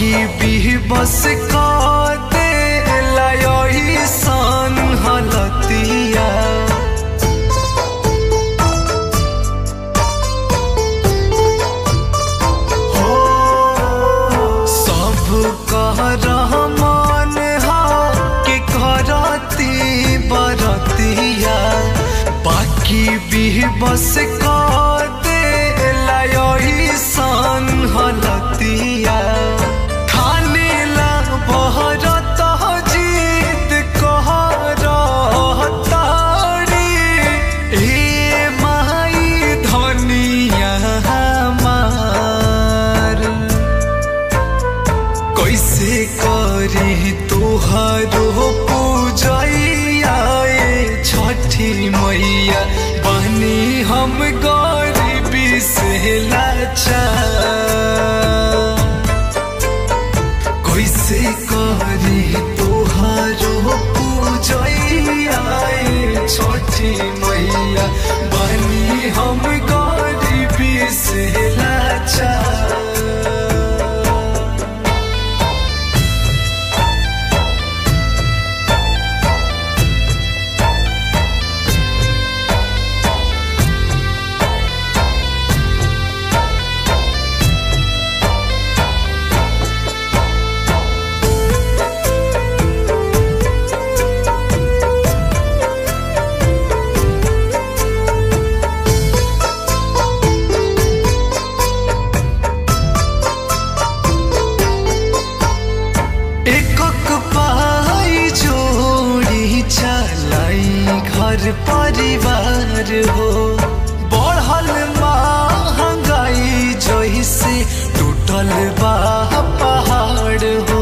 बाकी भी बस का दे लयोही सन हलतिया हो सब कह रहमान हा के करती बरतिया बाकी भी बस का दे लयोही सन हलतिया खाने ला बहरत जीत कह रहतारी ए माई धनिया हमार कैसे करी तुहारो पूजैया ए छठी मैया बनी हम गरीबी से लाचार कैसे करी तुहारो पूजैया ए छठी मैया बनी हम गरीबी से लाचार एकक पाई जोड़ी चलाई घर परिवार हो बढ़ल महंगाई जैसे टूटल बा पहाड़ हो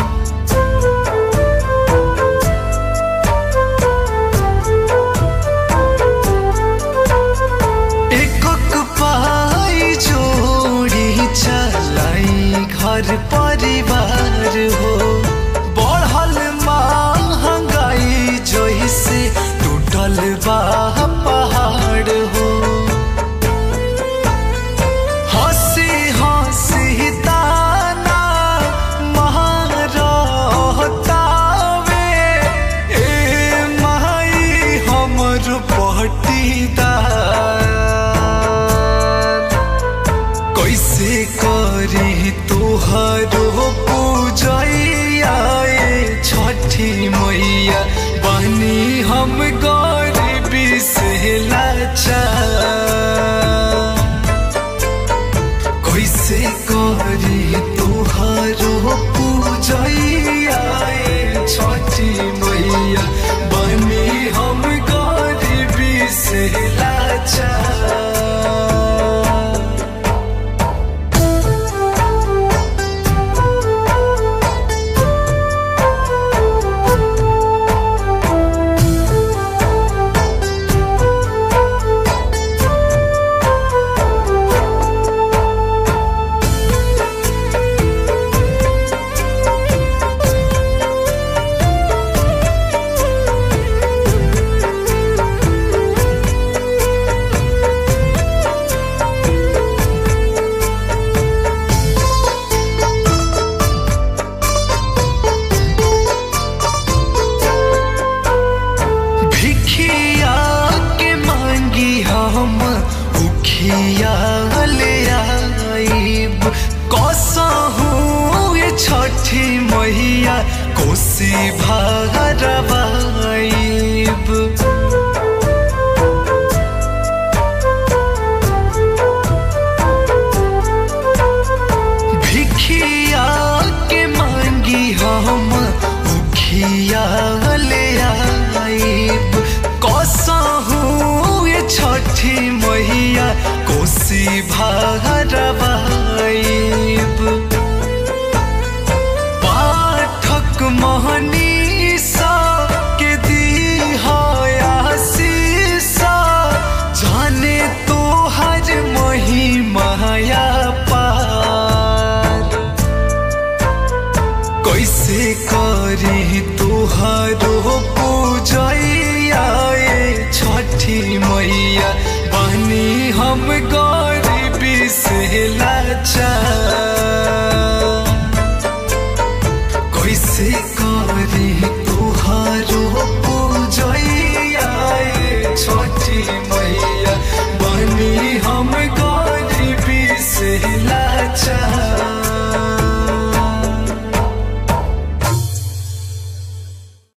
एकक पाई जोड़ी चलाई घर परिवार हो बढ़ल महंगाई जैसे टूटल बा पहाड़ हो हंसी हंसी ताना महारतावे ए माई हमर पटीदार कैसे करी तुहारो पूजैया ए छठी मैया बनी हम गरीबी से लाचार कैसे करी तुहारो पूजैया ए छठी मैया बनी हम गरीबी से लाचार भिखिया के मांगी हम उखिया ले आईब कसहू ये छठी मैया कोसी भरवाईब भिखिया के मांगी हम उखिया ले आईब कसहू ये छठी मैया कोसी भरवाईब पाठक महनीसा के दी आशीषा जाने तो हर महिमाया पार कैसे करी तुहारो पूजैया ए छठी मैया बनी हम गरीबी से ला